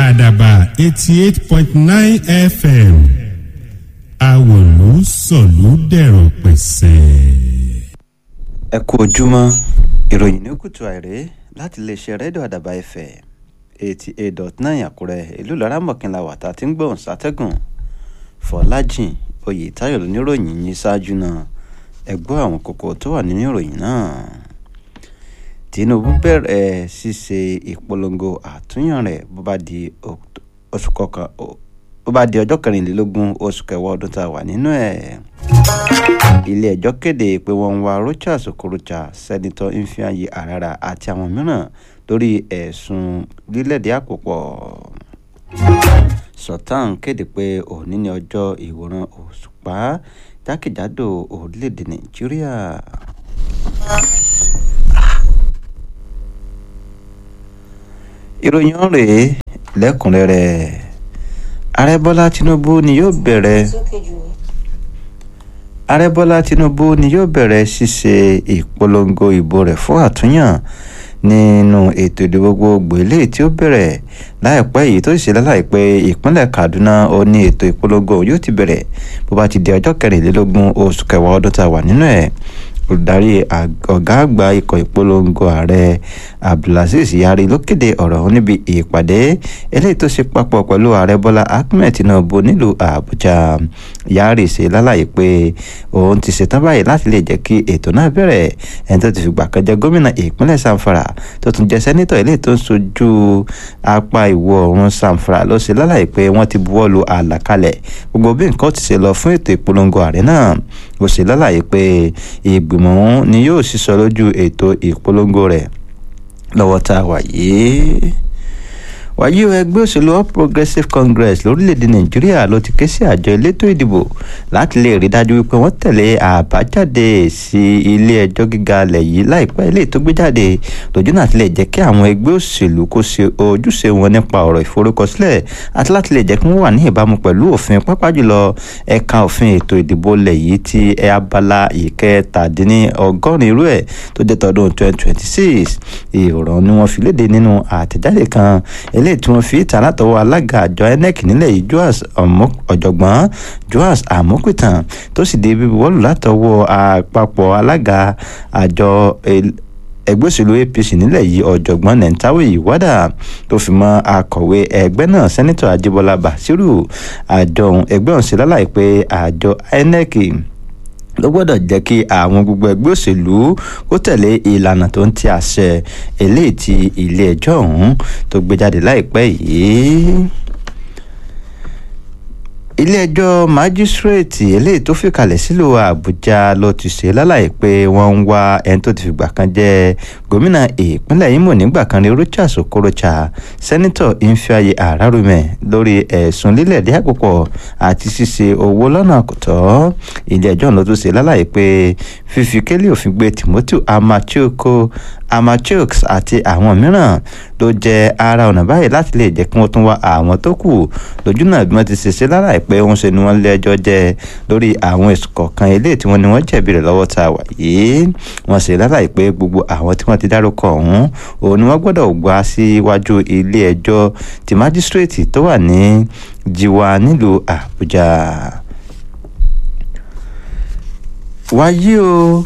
àdàbà eighty eight point nine fm àwòlú sọ̀lú dẹ̀rọ̀ pẹ̀sẹ̀. ẹ kú ojúmọ́ ìròyìn ní kùtù àìrè láti iléeṣẹ́ rédíò àdàbà ẹ̀fẹ̀ eighty eight dot nine àkúrẹ́ ìlú laramọ̀kìnlá wàtá tí ń gbóhùn sátẹ́gùn fọlájìn oyètáyọ̀ lóníròyìn yín ṣáájú náà ẹ gbọ́ àwọn kókó tó wà nínú ìròyìn náà tinubu bẹ̀rẹ̀ ṣíṣe ìpolongo àtúnyàn rẹ̀ bó bá di oṣù kọkàn bó bá di ọjọ́ kẹrìnlélógún oṣù kẹwàá ọdún tá a wà nínú ẹ̀ ilé ẹjọ́ kéde pé wọ́n ń wá rochas okorocha sẹ́nitọ́ ifeanyi arara àti àwọn mìíràn lórí ẹ̀sùn lílẹ̀dí àpòpọ̀ sultan kéde pé òní ní ọjọ́ ìwòran òṣùpá jákèjádò orílẹ̀-èdè nàìjíríà. ìròyìn rèé lẹ́kùnrẹ́rẹ́ ààrẹ bọ́lá tinubu ni yóò bẹ̀rẹ̀ ààrẹ bọ́lá tinubu ni yóò bẹ̀rẹ̀ ṣíṣe ìpolongo ìbò rẹ̀ fún àtúnyàn nínú ètò ìdìbò gbogbo eléyìí tí ó bẹ̀rẹ̀ láìpẹ́ yìí tó sì ṣe láláìpẹ́ ìpínlẹ̀ kaduna ó ní ètò ìpolongo yóò ti bẹ̀rẹ̀ bó bá ti di ọjọ́ kẹrìnlélógún oṣù kẹwàá ọdún tá a wà nínú ẹ̀ olùdarí ọ̀gá àgbà ikọ̀ ìpolongo ààrẹ abdulaziz yari ló kéde ọ̀rọ̀ ọ̀hún níbi ìpàdé eléyìí tó ṣe papọ̀ pẹ̀lú ààrẹ bọ́lá ahmed tinubu nílùú àbújá yari ṣe lálàyé pé òun ti ṣetán báyìí láti lè jẹ́ kí ètò náà bẹ̀rẹ̀ ẹni tó ti fìgbà kan jẹ́ gómìnà ìpínlẹ̀ samfara tó tún jẹ́ sẹ́nitọ̀ eléyìí tó ń sojú apá ìwọ̀ oòrùn samfara ló ṣe lálàyé pé wọ́n ti buwọ́ lu àlàkalẹ̀ gbogbo bí nǹkan ti ṣe lọ fún ètò ìpolongo ààrẹ náà ó ṣe lálàyé pé ìgbìmọ̀ ọ̀hún ni yóò sísọ lójú ètò ìpolongo rẹ̀ lọ́wọ́ tá a wà yìí wàyí o ẹgbẹ́ òṣèlú all progressives congress lórílẹ̀‐èdè nàìjíríà ló ti ké sí àjọ elétò ìdìbò láti lè rí dájú wípé wọ́n tẹ̀lé àbájáde sí ilé ẹjọ́ gíga alẹ̀ yìí láìpẹ́ ilé tó gbé jáde lójú náà ti lè jẹ́ kí àwọn ẹgbẹ́ òṣèlú kó ṣe ojúṣe wọn nípa ọ̀rọ̀ ìforúkọsílẹ̀ àti láti lè jẹ́ kí wọ́n wà ní ìbámu pẹ̀lú òfin pápá jùlọ ẹ̀ka òfin ètò ìdìbò lẹ̀ yìí ti abala ìkẹtàdínlọ́gọ́rin irú ẹ̀ tó jẹ́ tọdún 2026 ìrọ̀rùn ni wọ́n fi léde nínú àtẹ̀jáde kan eléyìí tí wọ́n fi ìta látọwọ́ alága àjọ inec nílẹ̀ yìí joas ọ̀jọ̀gbọ́n joas amokutan tó sì dé bíbí wọ́ọ̀lù látọwọ́ àpapọ̀ alága àjọ ẹgbẹ́ òṣèlú apc nílẹ̀ yìí ọ̀jọ̀gbọ́n nentawe ìwádà tó fi mọ́ akọ̀wé ẹgbẹ́ náà sẹ́nitọ̀ ajíbọ́lá basiru àjọ ẹgbẹ́ ọ̀hún ṣe láláì pé àjọ inec ló gbọ́dọ̀ jẹ́ kí àwọn gbogbo ẹgbẹ́ òṣèlú kó tẹ̀lé ìlànà tó ń ti àṣẹ eléyìí ti ilé ẹjọ́ ọ̀hún tó gbé jáde láìpẹ́ yìí ilé-ẹjọ́ májísírèètì eléyìí tó fìkàlẹ̀ sílùú àbújá ló ti ṣe lálàyé pé wọ́n ń wá ẹni tó ti fìgbà kan jẹ́ gómìnà ìpínlẹ̀ imo nígbà kan ní rochas okorocha sẹ́nitọ̀ ifeanyi ararume lórí ẹ̀sùn lílẹ̀ dí àpòpọ̀ àti ṣíṣe owó lọ́nà àkùtọ́ ilé-ẹjọ́ ló tún ṣe lálàyé pé fífi kélé òfin gbé timothy amachoko amachoks àti àwọn mìíràn ló jẹ́ ara ọ̀nà báyìí láti lè jẹ́ kí wọ́n tún wá àwọn tó kù lójú náà bí wọ́n ti ṣe ṣe lára pé wọ́n ṣe ni wọ́n lé ẹjọ́ jẹ́ lórí àwọn èsù kọ̀ọ̀kan ilé tí wọ́n ní wọ́n jẹ̀bi rẹ̀ lọ́wọ́ tá a wà yìí wọ́n ṣe lára pé gbogbo àwọn tí wọ́n ti dárúkọ ọ̀hún òun ni wọ́n gbọ́dọ̀ gbà síwájú ilé ẹjọ́ ti májísírèètì tó wà ní jiwa nílùú àbújá wáyé o.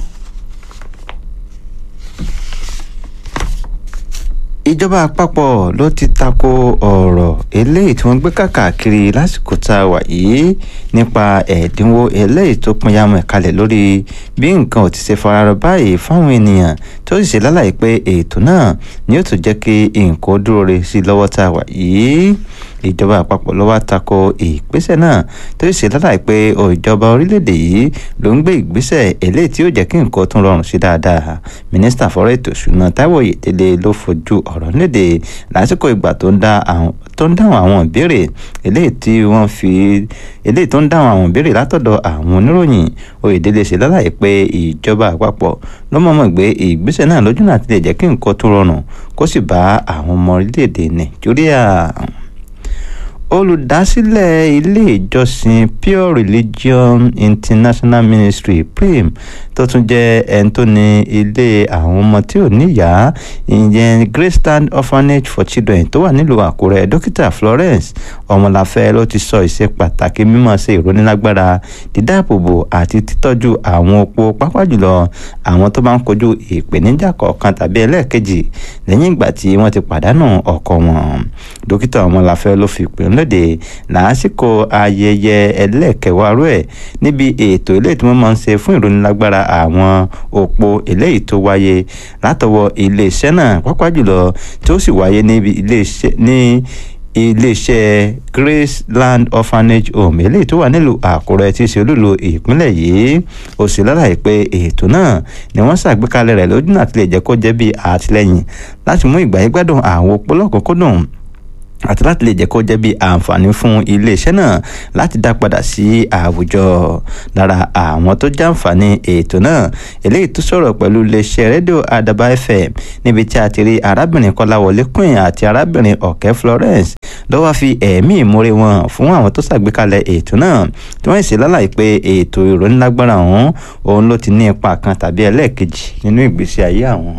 ìjọba àpapọ̀ ló ti tako ọ̀rọ̀ eléyìí tí wọ́n gbé kàkàkiri lásìkò tá a wà yìí nípa ẹ̀dínwó eléyìí tó pinyamọ̀ ìkalẹ̀ lórí bí nǹkan ò ti ṣe fararọ báyìí fáwọn ènìyàn tó sì ṣe lálàyé pé ètò náà ni ó tún jẹ́ kí nǹkan dúró re sí lọ́wọ́ tá a wà yìí ìjọba àpapọ̀ ló wá tako ìgbésẹ̀ náà tó sì ṣe lálàyé pé ìjọba orílẹ̀-èdè yìí ló ń gbé ìgbésẹ̀ eléyìí tí ó jẹ́ kí nǹkan tún rọrùn sí dáadáa mínísítà fọ́rọ̀ ètò ìṣúná táíwò oyèdélé ló fojú ọ̀rọ̀ léde lásìkò ìgbà tó ń dáhùn àwọn ìbéèrè eléyìí tí wọ́n fi eléyìí tó ń dáhùn àwọn ìbéèrè látọ̀dọ̀ àwọn oníròyìn oyèdélé ṣe lálàyé pé ìjọba àpapọ̀ ló mọ̀ọ́mọ̀ gbé ìgbésẹ̀ náà lójú náà ti lè jẹ́ kí nǹkan tún rọrùn kó sì bá àwọn ọmọ orílẹ̀-èdè nàìjíríà olùdásílẹ̀ ilé ìjọsìn pure religion international ministry prim tó tún jẹ́ ẹni tó ní ilé àwọn ọmọ tí ò níyàá ìyẹn graceland orphanage for children tó wà nílùú àkúrẹ́ dókítà florence ọmọláfẹ́ ló ti sọ ìṣe pàtàkì mímọ̀ ṣe ìrónílágbára dídáàbòbò àti títọ́jú àwọn opó pápá jùlọ àwọn tó bá ń kojú ìpèníjà kọ̀ọ̀kan tàbí ẹlẹ́ẹ̀kejì lẹ́yìn ìgbà tí wọ́n ti pàdánù ọkọ wọn dókítà ọmọláfẹ́ ló fi pè ń lóde lásìkò ayẹyẹ ẹlẹ́ẹ̀kẹwàá rẹ̀ níbi ètò ilé tí wọ́n máa ń ṣe fún ìrónílágbára àwọn òpó eléyìí tó wáyé látọwọ́ iléeṣẹ́ náà pápá jùlọ tó sì wáyé níbi iléeṣẹ́ ní iléeṣẹ́ graceland orphanage home eléyìí tó wà nílùú àkúrẹ́ tí í ṣe olúlo ìpínlẹ̀ yìí ó sì lálàyé pé ètò náà ni wọ́n ṣàgbékalẹ̀ rẹ̀ lójú náà tilẹ̀ jẹ́ kó jẹ́ bí àtìlẹ́yìn láti mú ìgbà yín gbádùn àwọn opó lọ́kùnkúndùn àti láti lè jẹ́ kó jẹ́ bí àǹfààní fún iléeṣẹ́ náà láti dá padà sí àwùjọ lára àwọn tó jàǹfààní ètò náà eléyìí tó sọ̀rọ̀ pẹ̀lú iléeṣẹ́ rédíò àdàbà fm níbi tí a ti rí arábìnrin kọ́láwọlé queen àti arábìnrin ọ̀kẹ́ florence lọ́wọ́ fi ẹ̀mí ìmúre wọn fún àwọn tó ṣàgbékalẹ̀ ètò náà tí wọ́n sì lálàyé pé ètò ìrónílágbára ọ̀hún òun ló ti ní ipa kan tàbí ẹlẹ́ẹ̀kejì nínú ìgbésí ayé àwọn.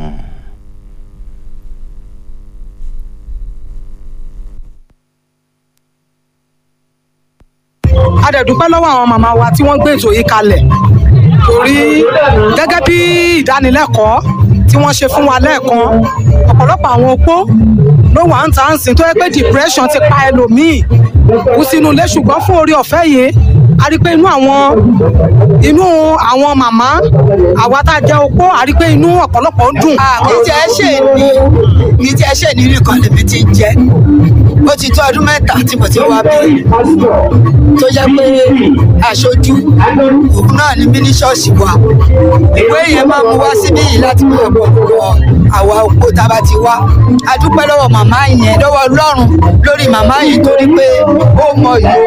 a dẹ̀ dúpẹ́ lọ́wọ́ àwọn màmá wa tí wọ́n gbé ètò yìí kalẹ̀ torí gẹ́gẹ́ bí ìdánilẹ́kọ̀ọ́ tí wọ́n ṣe fún wa lẹ́ẹ̀kan ọ̀pọ̀lọpọ̀ àwọn opó ló wà ń ta ń sìn tó yẹ pé depression ti pa ẹlòmíì kú sínú ilé ṣùgbọ́n fún orí ọ̀fẹ́ yìí a rí pé inú àwọn inú àwọn màmá àwa tá a jẹ́ opó a rí pé inú ọ̀pọ̀lọpọ̀ ń dùn. mi tí ẹ ṣe ní mi tí ẹ ṣe ní nìkan lèmi ti ń jẹ ó ti tó ọdún mẹ́ta tí mo ti wá bí tó jẹ́ pé aṣojú òun náà ní mí ní ṣọ́ọ̀ṣì wa ìwé yẹn máa mú wá síbí yìí láti máa bọ̀ bọ̀ àwa òpó tá a bá ti wá a dúpẹ́ lọ́wọ́ màmá yẹn lọ́wọ́ ọlọ́run lórí màmá yìí torí pé ó mọ yìí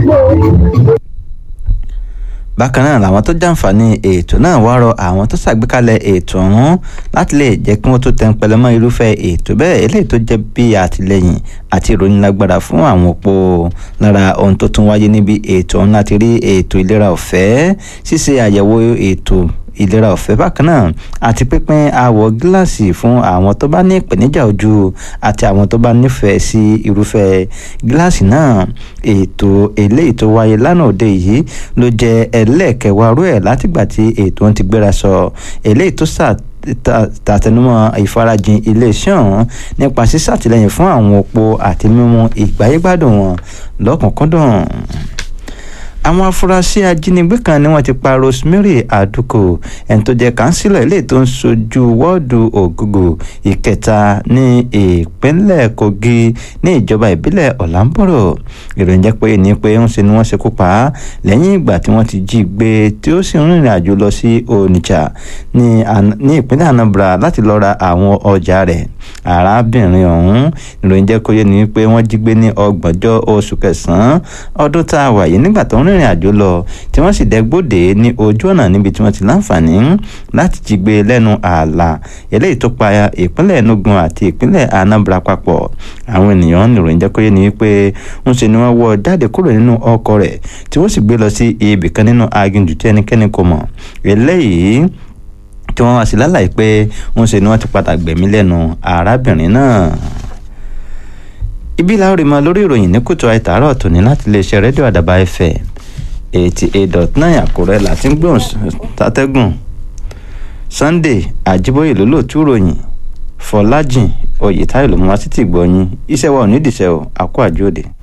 bákan náà làwọn tó jàǹfààní ètò náà wá rọ àwọn tó ṣàgbékalẹ̀ ètò ọ̀hún láti lè jẹ́ kí wọ́n tó tẹ̀ ń pẹlẹ́ mọ́ irúfẹ́ ètò bẹ́ẹ̀ eléyìí tó jẹ́ bí àtìlẹ́yìn àti ìrónilágbára fún àwọn òpó lára ohun tó tún wáyé níbi ètò ọ̀hún láti rí ètò ìlera ọ̀fẹ́ ṣíṣe àyẹ̀wò ètò ìlera ọ̀fẹ́ bákan náà àti pínpín àwọ̀ gíláàsì fún àwọn tó bá ní ìpèníjà ojú àti àwọn tó bá nífẹ̀ẹ́ sí irúfẹ́ gíláàsì náà ètò eléyìí tó wáyé lánàá òde yìí ló jẹ́ ẹlẹ́ẹ̀kẹwàá rú ẹ̀ látìgbà tí ètò ń ti gbéra sọ eléyìí tó sà tàtẹnumọ́ ìfarajìn iléeṣẹ́ ọ̀hún nípa sísàtìlẹ́yìn fún àwọn opó àti mímú ìgbáyégbádùn wọn lọ́kùnkúndùn àwọn afurasí ajínigbé kan ni wọ́n ti pa rosemary aduko ẹni tó jẹ́ kánsílọ̀ ilé tó ń sojú wọ́ọ̀dù ògùgù ìkẹta ní ìpínlẹ̀ kogi ní ìjọba ìbílẹ̀ ọ̀làǹbọ̀rọ̀ ìròyìn jẹ́ pé ní pé ń ṣe ni wọ́n ṣekú pa á lẹ́yìn ìgbà tí wọ́n ti jí gbé tí ó sì ń rìnrìn àjò lọ sí onitsha ní ìpínlẹ̀ anambra láti lọ ra àwọn ọjà rẹ̀ arábìnrin ọ̀hún ìròyìn jẹ́ kó yé ni pé wọ́n jí gbé ní ọgbọ̀njọ́ oṣù kẹsàn-án ọdún tá a wà yìí nígbà tó ń rìnrìn àjò lọ tí wọ́n sì dẹ́gbòde ní ojú ọ̀nà níbi tí wọ́n ti láǹfààní láti jí gbé lẹ́nu ààlà eléyìí tó pa ìpínlẹ̀ enugu àti ìpínlẹ̀ anambra papọ̀ àwọn ènìyàn ìròyìn jẹ́ kó yé ni pé ń ṣe ni wọ́n wọ́ jáde kúrò nínú ọkọ̀ rẹ̀ tí wọ́n sì gbé lọ sí ibì kan nínú aginjù tí ẹnikẹ́ni kò mọ̀ eléyìí tí wọ́n wá sí lálàyé pé ń ṣe ni wọ́n ti padà gbẹ̀mí lẹ́nu arábìnrin náà ibi làwọn rí mọ lórí ìròyìn ní kùtù àìtàárọ̀ tòní láti iléeṣẹ́ rédíò àdàbà ẹ̀fẹ̀ eighty eight dot nine àkúrẹ́ láti ń gbóhùn tàtẹ́gùn sunday àjíbóyè lólóòtú ròyìn fọlájìn oyètáyọ̀ ló mú wá sí tìgbọ̀yìn iṣẹ́ wa ò ní ìdìṣẹ́ o àkó àjòdè.